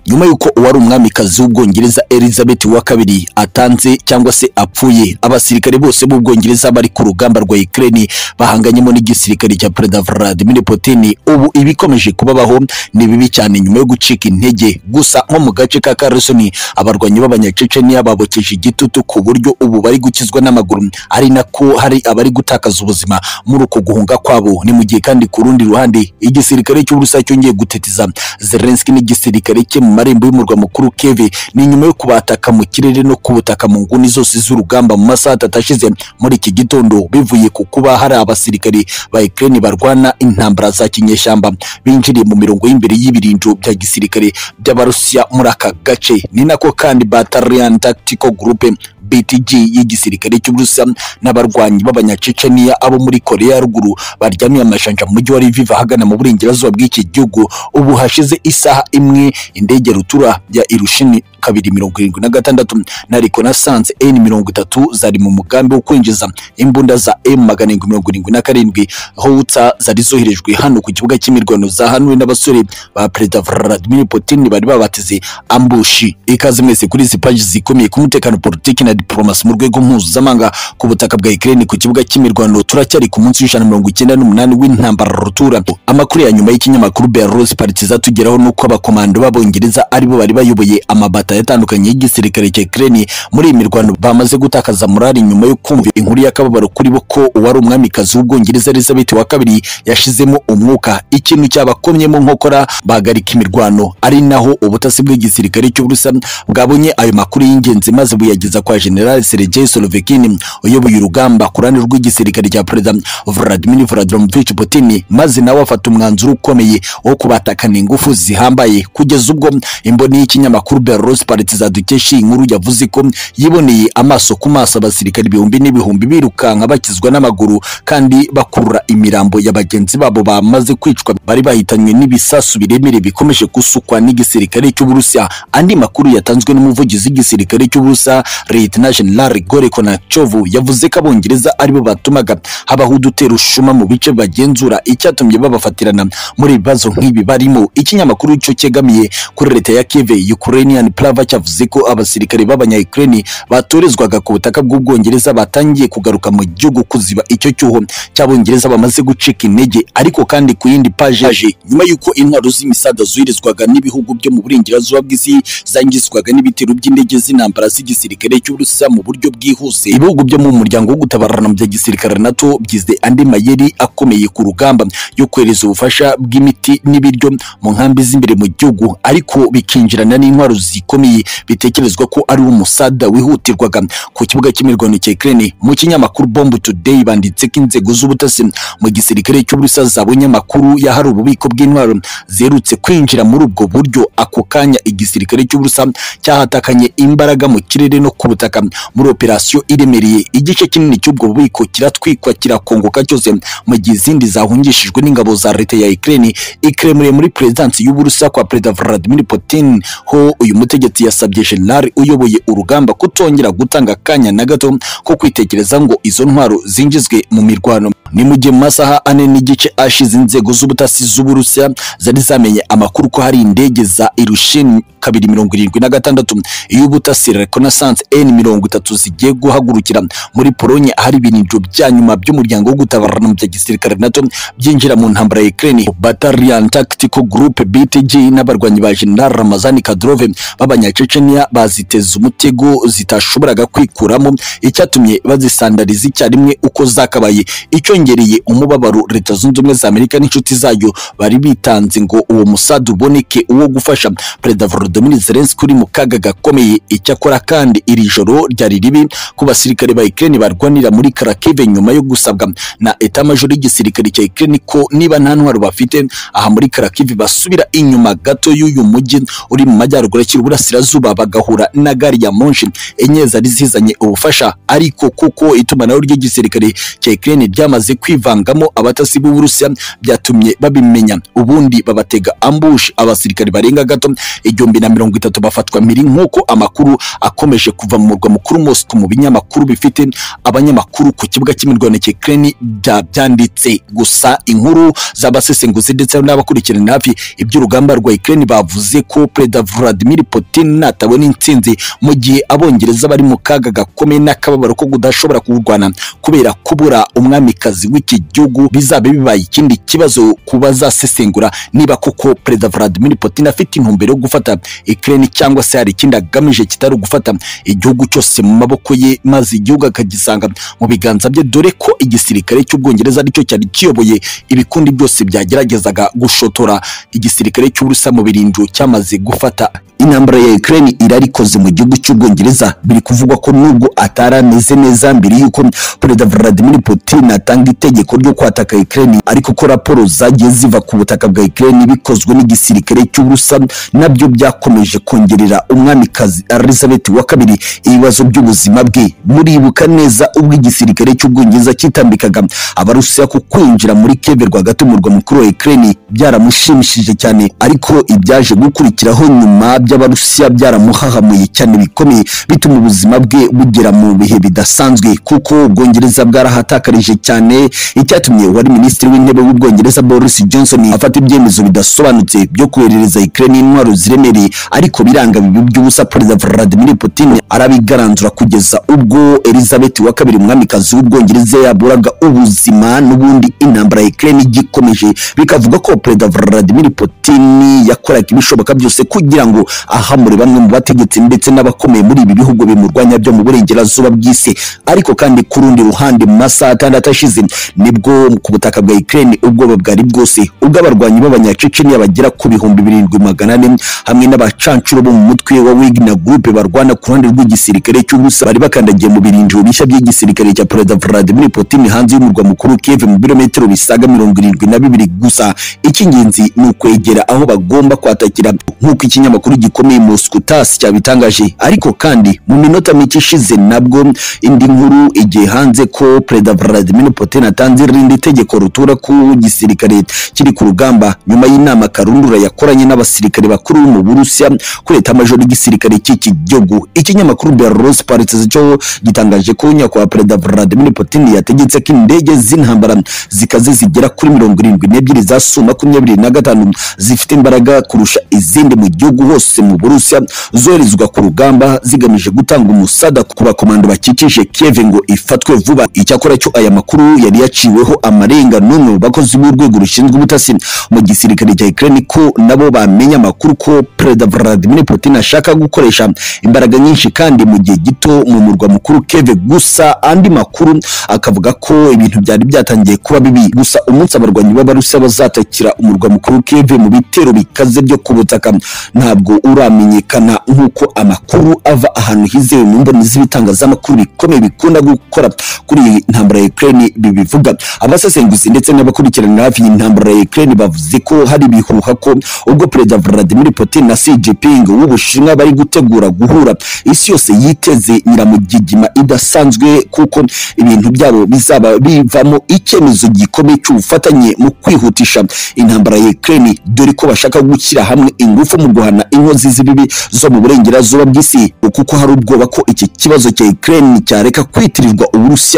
nyuma y'uko uwari umwamikazi w'ubwongereza elizabeth wa kabiri atanze cyangwa se apfuye abasirikare bose b'ubwongereza bari ku rugamba rwa ukraine bahanganyemo n'igisirikare cya perezida vladimir putin ubu ibikomeje kubabaho ni bibi cyane nyuma yo gucika intege gusa nko mu gace ka karasoni abarwanyi b'abanyaceceniya babokeje igitutu ku buryo ubu bari gukizwa n'amaguru ari nako hari abari gutakaza ubuzima muri uko guhunga kwabo ni mu gihe kandi ku rundi ruhande igisirikare cy'uburusiya cyongeye gutetiza zelenski n'igisirikare cye mu marembo y'umurwa mukuru keve ni nyuma yo kubataka mu kirere no kubutaka mu nguni zose z'urugamba mu masaha atatu ashize muri iki gitondo bivuye ku kuba hari abasirikare ba ukraine barwana intambara za kinyeshyamba binjiriye mu mirongo y'imbere y'ibirinjo bya gisirikare by'abarusiya muri aka gace ni nako kandi battalion tactical group BTG y'igisirikare cy'Uburusiya n'abarwanyi b'abanyaceceniya abo muri Korea ya ruguru baryamiye amajanja mu mujyi wa Lviv ahagana mu burengerazuba bw'iki gihugu ubu hashize isaha imwe indege rutura ya Irushini kabiri mirongo irindwi na gatandatu na reconnaissance N mirongo itatu zari mu mugambi wo kwinjiza imbunda za M magana arindwi mirongo irindwi na karindwi howitza zari zoherejwe hano ku kibuga cy'imirwano zahanuwe n'abasore ba Perezida Vladimir Putin bari babateze ambushi ikaze mwese kuri izi paji zikomeye ku mutekano politiki na diplomasi mu rwego mpuzamahanga ku butaka bwa Ukraine ku kibuga cy'imirwano turacyari ku munsi w'ijana mirongo icyenda n'umunani w'intambara rutura amakuru ya nyuma y'ikinyamakuru Belarus Partiza tugeraho nuko abakomando b'abongereza aribo bari bayoboye amabata leta yatandukanye y'igisirikare cya Ukraine muri iyi mirwano bamaze gutakaza morali nyuma yo kumva inkuru y'akababaro kuri bo ko uwari umwamikazi w'ubwongereza Elizabeth wa kabiri yashizemo umwuka ikintu cyabakomyemo nkokora bahagarika imirwano ari naho ubutasi bw'igisirikare cy'Uburusiya bwabonye ayo makuru y'ingenzi maze buyageza kwa General Sergei Solovekin uyoboye urugamba ku ruhande rw'igisirikare cya Perezida Vladimir Vladimirovich Putin maze nawe afata umwanzuro ukomeye wo kubatakana ingufu zihambaye kugeza ubwo imboni y'ikinyamakuru Belarus Partiza dukesha iyi nkuru yavuze ko yiboneye amaso ku maso abasirikare ibihumbi n'ibihumbi birukanka bakizwa n'amaguru kandi bakurura imirambo ya bagenzi babo bamaze kwicwa bari bahitanywe n'ibisasu birebire bikomeje gusukwa n'igisirikare cy'Uburusiya andi makuru yatanzwe n'umuvugizi w'igisirikare cy'Uburusiya Lieutenant General Igor Konachov yavuze ko abongereza aribo batumaga habaho udutera ushuma mu bice bagenzura icyatumye babafatirana muri ibibazo nk'ibi barimo ikinyamakuru cyo cyegamiye kuri leta ya Kiev Ukrainian Plus Lava cyavuze ko abasirikare b'abanya-Ukraine batorezwaga ku butaka bw'Ubwongereza batangiye kugaruka mu gihugu kuziba icyo cyuho cy'Abongereza bamaze gucika intege ariko kandi ku yindi paje nyuma y'uko intwaro z'imisada zoherezwaga n'ibihugu byo mu burengerazuba bw'isi zangizwaga n'ibitero by'indege z'intambara z'igisirikare cy'Uburusiya mu buryo bwihuse ibihugu byo mu muryango wo gutabarana mu bya gisirikare NATO byize andi mayeri akomeye ku rugamba yo kohereza ubufasha bw'imiti n'ibiryo mu nkambi z'imbere mu gihugu ariko bikinjirana n'intwaro zikomeye bitekerezwa ko ari umusada wihutirwaga ku kibuga cy'imirwano cya Ukraine mu kinyamakuru Bomb Today banditse ko inzego z'ubutasi mu gisirikare cy'Uburusiya zabonye amakuru y'ahari ububiko bw'intwaro zerutse kwinjira muri ubwo buryo ako kanya igisirikare cy'Uburusiya cyahatakanye imbaraga mu kirere no ku butaka muri operasiyo iremereye igice kinini cy'ubwo bubiko kiratwikwa kirakongoka cyose mu gihe izindi zahungishijwe n'ingabo za leta ya Ukraine ikiremuriye muri perezidansi y'Uburusiya kwa Perezida Vladimir Putin ho uyu mutegetsi yasabye General uyoboye urugamba kutongera gutanga akanya na gato ko kwitekereza ngo izo ntwaro zinjizwe mu mirwano ni mu gihe mu masaha ane n'igice ashize inzego z'ubutasi z'Uburusiya zari zamenye amakuru ko hari indege za Ilyushin kabiri mirongo irindwi na gatandatu iy'ubutasi Reconnaissance N mirongo itatu zigiye guhagurukira muri Polonye ahari ibintu bya nyuma by'umuryango wo gutabarana mu bya gisirikare NATO byinjira mu ntambara ya Ukraine Battalion Tactical Group BTG n'abarwanyi ba General Ramazani Kadyrov baba abanyaceceniya baziteza umutego zitashoboraga kwikuramo icyatumye bazisandariza icyarimwe uko zakabaye icyongereye umubabaro leta zunze ubumwe za amerika n'inshuti zayo bari bitanze ngo uwo musada uboneke uwo gufasha perezida volodimir zelenski uri mu kaga gakomeye icyakora kandi iri joro ryari ribi ku basirikare ba ukraine barwanira muri karakive nyuma yo gusabwa na etamajoro y'igisirikare cya ukraine ko niba nta ntwaro bafite aha muri karakive basubira inyuma gato y'uyu mujyi uri mu majyaruguru akiri uburasira burasirazuba bagahura na gari ya moshi enye zari zizanye ubufasha ariko kuko itumanaho ry'igisirikare cya Ukraine ryamaze bimaze kwivangamo abatasi b'uburusiya byatumye babimenya ubundi babatega ambush abasirikare barenga gato igihumbi na mirongo itatu bafatwa mpiri nk'uko amakuru akomeje kuva mu murwa mukuru Moscow mu binyamakuru bifite abanyamakuru ku kibuga cy'imirwano cya Ukraine bya- byanditse gusa inkuru z'abasesenguzi ndetse n'abakurikirana hafi iby'urugamba rwa Ukraine bavuze ko Perezida Vladimir Putin natabona intsinzi mu gihe abongereza bari mu kaga gakomeye n'akababaro ko kudashobora kurwana kubera kubura umwamikazi w'iki gihugu bizabe bibaye ikindi kibazo kubazasesengura niba koko Perezida Vladimir Putin afite intumbero yo gufata Ukraine cyangwa se hari ikindi agamije kitari ugufata igihugu cyose mu maboko ye maze igihugu akagisanga mu biganza bye dore ko igisirikare cy'ubwongereza aricyo cyari kiyoboye ibikundi byose byageragezaga gushotora igisirikare cy'uburusa mu birindu cyamaze gufata intambara ya Ukraine irarikoze mu gihugu cy'ubwongereza biri kuvugwa ko nubwo atarameze neza mbere yuko Perezida Vladimir Putin atanga itegeko ryo kwataka Ukraine ariko ko raporo zagiye ziva ku butaka bwa Ukraine bikozwe n'igisirikare cy'uburusa nabyo byakomeje kongerera umwamikazi Elizabeth wa kabiri ibibazo by'ubuzima bwe muribuka neza ubwo igisirikare cy'ubwongereza cyitambikaga abarusiya ku kwinjira muri Kiev rwagati umurwa mukuru wa Ukraine byaramushimishije cyane ariko ibyaje gukurikiraho nyuma by'abarusiya byaramuhahamuye cyane bikomeye bituma ubuzima bwe bugera mu bihe bidasanzwe kuko ubwongereza bwarahatakarije cyane icyatumye uwari minisitiri w'intebe w'ubwongereza Boris Johnson afata ibyemezo bidasobanutse byo koherereza Ukraine intwaro ziremereye ariko biranga bibi by'ubusa Perezida Vladimir Putin arabigaranzura kugeza ubwo Elizabeth wa kabiri umwamikazi w'ubwongereza yaburaga ubuzima n'ubundi intambara ya Ukraine igikomeje bikavuga ko Perezida Vladimir Putin yakoraga ibishoboka byose kugira ngo ahamure bamwe mu bategetsi ndetse n'abakomeye muri ibi bihugu bimurwanya byo mu burengerazuba bw'isi ariko kandi ku rundi ruhande mu masaha atandatu ashize nibwo ku butaka bwa Ukraine ubwoba bwari bwose ubwo abarwanyi b'abanyaceceniya bagera ku bihumbi birindwi magana ane hamwe n'abacancuro bo mu mutwe wa Wagner Group barwana ku ruhande rw'igisirikare cy'ubusa bari bakandagiye mu birindiro bishya by'igisirikare cya Perezida Vladimir Putin hanze y'umurwa mukuru Kiev mu birometero bisaga mirongo irindwi na bibiri gusa icy'ingenzi ni ukwegera aho bagomba kwatakira nk'uko ikinyamakuru gikomeye Moscow Tass cyabitangaje ariko kandi mu minota mike ishize nabwo indi nkuru igiye hanze ko Perezida Vladimir Putin atanze irindi tegeko rutura ku gisirikare kiri ku rugamba nyuma y'inama karundura yakoranye n'abasirikare bakuru mu Burusiya kuri leta majoro y'igisirikare cy'iki gihugu ikinyamakuru Belarus Politics cyo gitangaje ko nyakubahwa Perezida Vladimir Putin yategetse ko indege z'intambara zikaze zigera kuri mirongo irindwi n'ebyiri za Su makumyabiri na gatanu zifite imbaraga kurusha izindi mu gihugu hose mu Burusiya zoherezwa ku rugamba zigamije gutanga umusada ku bakomando bakikije Kiev ngo ifatwe vuba icyakora cyo aya makuru yari yaciweho amarenga n'umwe mu bakozi b'urwego rushinzwe ubutasi mu gisirikare cya Ukraine ko nabo bamenya amakuru ko Perezida Vladimir Putin ashaka gukoresha imbaraga nyinshi kandi mu gihe gito mu murwa mukuru Kiev gusa andi makuru akavuga ko ibintu byari byatangiye kuba bibi gusa umunsi abarwanyi b'abarusiya bazatakira umurwa mukuru Kiev mu bitero bikaze byo ku butaka ntabwo uramenyekana nk'uko amakuru ava ahantu hizewe mu mboni z'ibitangazamakuru bikomeye bikunda gukora kuri iyi ntambara ya Ukraine bibivuga abasesenguzi ndetse n'abakurikirana hafi iyi ntambara ya Ukraine bavuze ko hari ibihuha ko ubwo Perezida Vladimir Putin na Xi Jinping w'Ubushinwa bari gutegura guhura isi yose yiteze nyiramugigima idasanzwe kuko ibintu byabo bizaba bivamo icyemezo gikomeye cy'ubufatanye mu kwihutisha intambara ya Ukraine dore ko bashaka gushyira hamwe ingufu mu guhana inkozi z'ibibi zo mu burengerazuba bw'isi kuko hari ubwoba ko iki kibazo cya Ukraine cyareka kwitirirwa Uburusiya